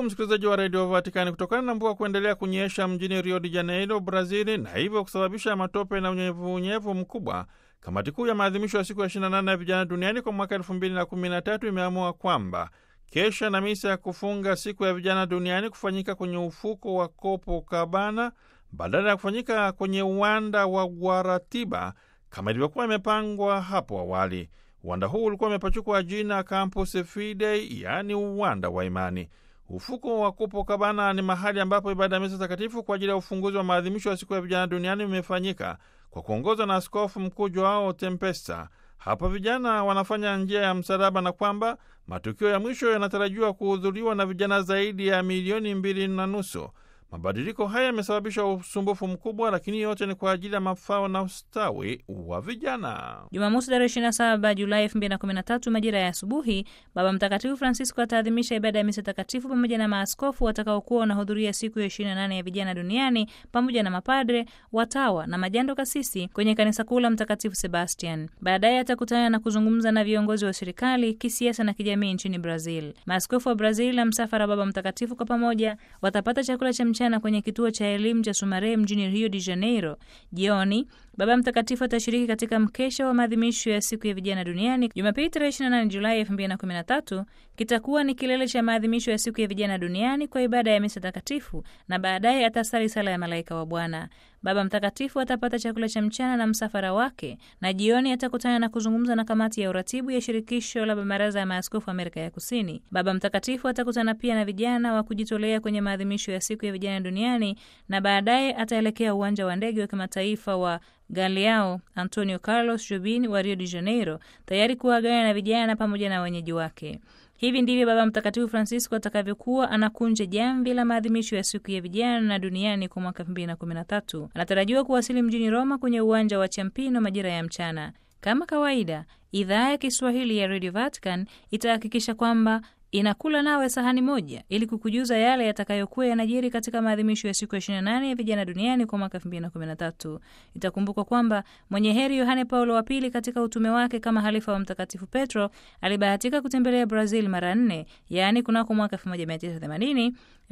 msikilizaji wa redio Vatikani, kutokana na mvua kuendelea kunyesha mjini Rio de Janeiro, Brazili, na hivyo kusababisha matope na unyevunyevu mkubwa, kamati kuu ya maadhimisho ya siku ya 28 ya vijana duniani kwa mwaka 2013 imeamua kwamba kesha na misa ya kufunga siku ya vijana duniani kufanyika kwenye ufuko wa Copacabana badala ya kufanyika kwenye uwanda wa Guaratiba kama ilivyokuwa imepangwa hapo awali. Uwanda huu ulikuwa umepachukwa jina Campus Fidei, yaani uwanda wa imani. Ufuko wa Copacabana ni mahali ambapo ibada ya misa takatifu kwa ajili ya ufunguzi wa maadhimisho ya siku ya vijana duniani imefanyika kwa kuongozwa na Askofu Mkuu Joao Tempesta. Hapa vijana wanafanya njia ya msalaba na kwamba matukio ya mwisho yanatarajiwa kuhudhuriwa na vijana zaidi ya milioni mbili na nusu. Mabadiliko haya yamesababisha usumbufu mkubwa, lakini yote ni kwa ajili ya mafao na ustawi wa vijana. Jumamosi tarehe 27 Julai 2013 majira ya asubuhi, Baba Mtakatifu Francisco ataadhimisha ibada ya misa takatifu pamoja na maaskofu watakaokuwa wanahudhuria siku ya 28 ya vijana duniani pamoja na mapadre, watawa na majando kasisi kwenye kanisa kuu la Mtakatifu Sebastian. Baadaye atakutana na kuzungumza na viongozi wa serikali, kisiasa na kijamii nchini Brazil. Maaskofu wa Brazil na msafara Baba Mtakatifu kwa pamoja watapata chakula cha mchana kwenye kituo cha elimu cha Sumaré mjini Rio de Janeiro. Jioni Baba Mtakatifu atashiriki katika mkesha wa maadhimisho ya siku ya vijana duniani. Jumapili tarehe 28 Julai 2013 kitakuwa ni kilele cha maadhimisho ya siku ya vijana duniani kwa ibada ya misa takatifu, na baadaye atasali sala ya malaika wa Bwana. Baba Mtakatifu atapata chakula cha mchana na msafara wake, na jioni atakutana na kuzungumza na kamati ya uratibu ya shirikisho la baraza ya maaskofu Amerika ya Kusini. Baba Mtakatifu atakutana pia na vijana wa kujitolea kwenye maadhimisho ya siku ya vijana duniani, na baadaye ataelekea uwanja wa ndege wa kimataifa wa Galeao Antonio Carlos Jobim wa Rio de Janeiro, tayari kuagana na vijana pamoja na wenyeji wake. Hivi ndivyo Baba Mtakatifu Francisco atakavyokuwa anakunja jamvi la maadhimisho ya siku ya vijana duniani kwa mwaka 2013. Anatarajiwa kuwasili mjini Roma kwenye uwanja wa Champino majira ya mchana. Kama kawaida, idhaa ya Kiswahili ya Radio Vatican itahakikisha kwamba inakula nawe sahani moja ili kukujuza yale yatakayokuwa yanajiri katika maadhimisho ya siku ya 28 ya vijana duniani kwa mwaka 2013. Itakumbukwa kwamba mwenye heri Yohane Paulo wa pili katika utume wake kama halifa wa Mtakatifu Petro alibahatika kutembelea Brazil mara nne, yaani kunako mwaka 1980,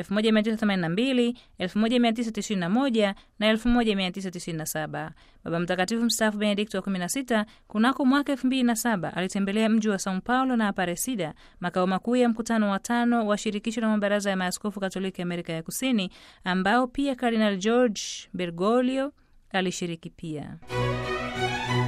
1982, 1991 na 1997. Baba Mtakatifu mstaafu Benedikto wa 16 kunako mwaka 2007 alitembelea mji wa Sao Paulo na Aparecida, makao makuu ya mkutano wa tano wa shirikisho la mabaraza ya maaskofu Katoliki Amerika ya Kusini, ambao pia Kardinal George Bergoglio alishiriki pia.